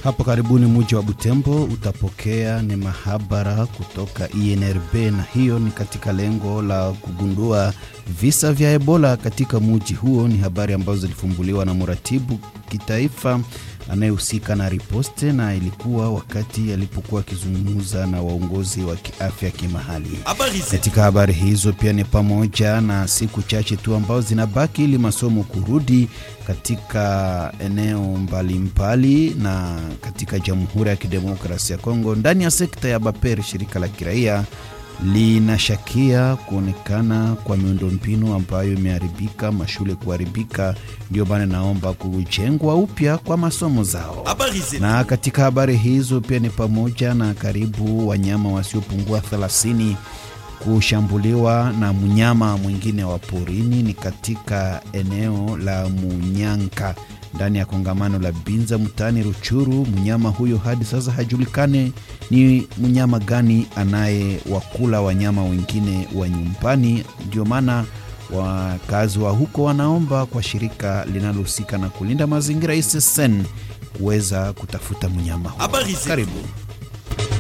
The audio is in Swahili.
Hapo karibuni muji wa Butembo utapokea ni mahabara kutoka INRB, na hiyo ni katika lengo la kugundua visa vya Ebola katika muji huo. Ni habari ambazo zilifumbuliwa na mratibu kitaifa anayehusika na riposte, na ilikuwa wakati alipokuwa akizungumza na waongozi wa kiafya kimahali. Katika habari hizo pia ni pamoja na siku chache tu ambazo zinabaki ili masomo kurudi katika eneo mbalimbali mbali, na katika Jamhuri ya Kidemokrasia ya Kongo ndani ya sekta ya Baper, shirika la kiraia linashakia kuonekana kwa miundombinu ambayo imeharibika, mashule kuharibika. Ndio maana naomba kujengwa upya kwa masomo zao. Na katika habari hizo pia ni pamoja na karibu wanyama wasiopungua 30 kushambuliwa na mnyama mwingine wa porini ni katika eneo la Munyanka ndani ya kongamano la Binza mtaani Ruchuru. Mnyama huyo hadi sasa hajulikane ni mnyama gani anayewakula wanyama wengine wa nyumbani. Ndio maana wakazi wa huko wanaomba kwa shirika linalohusika na kulinda mazingira ISSN kuweza kutafuta mnyama huyo. Karibu.